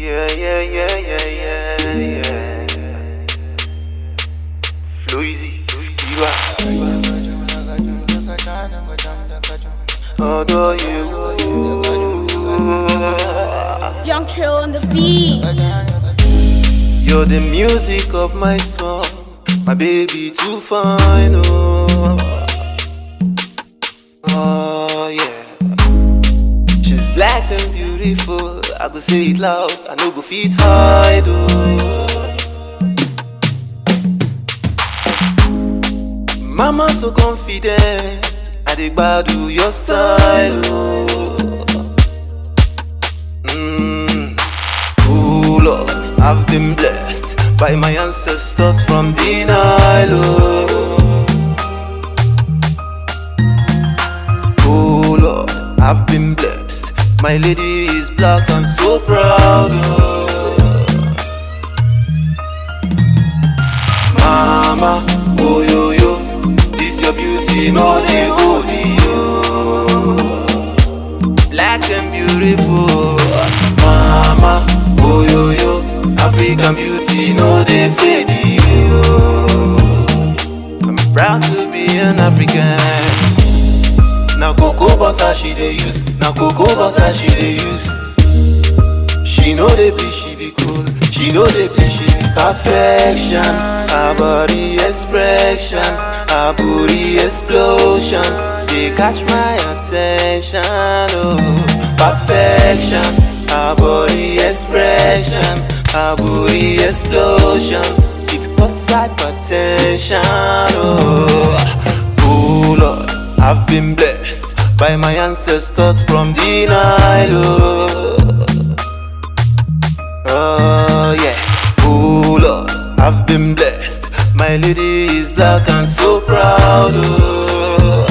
Yeah, yeah, yeah, yeah, yeah, yeah. Fluizy, Diva. Although you. Young Trill on the beat. You're the music of my song, my baby too fine, oh. Oh yeah. She's black and beautiful. I go say it loud, I no go fit hide, oh. Mama so confident, I dey gbadu your style, oh. Mm. Oh Lord, I've been blessed by my ancestors from the Nile. Oh, oh Lord, I've been blessed. My lady is black and so proud. Oh. Mama, oh yo yo, this your beauty, no dey go yo. Black and beautiful, Mama, oh yo yo, African beauty, no dey fade yo. I'm proud to be an African. Now cocoa butter she dey use, now cocoa butter she dey use. She know dey bleach, she be cool. She know dey bleach, she be perfection. Her body expression, her booty explosion. They catch my attention. Oh, perfection. Her body expression, her booty explosion. It cause hypertension. Oh, oh Lord, I've been blessed by my ancestors from the Nile. Oh. Oh yeah, oh Lord, I've been blessed. My lady is black and so proud. Oh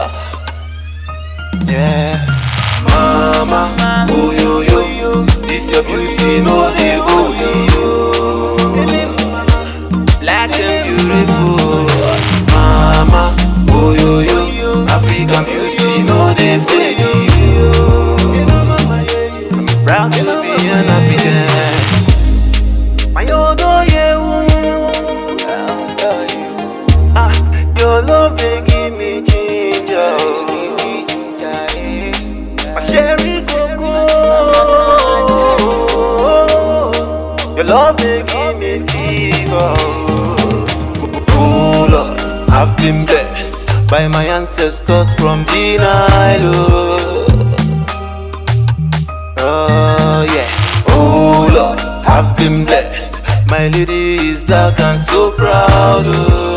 yeah, Mama, oh yo yo, this your beauty, no dey go yo. Black and beautiful, Mama, oh yo yo, African beauty, no dey fade yo. I'm proud to be an African. Mayodo yewu, ah, your love dey give me ginger. My cherry cocoa, your love dey give me fever. Oh Lord, I've been blessed by my ancestors from the Nile. Oh. Oh yeah. Oh Lord, I've been blessed. My lady is black and so proud. Oh.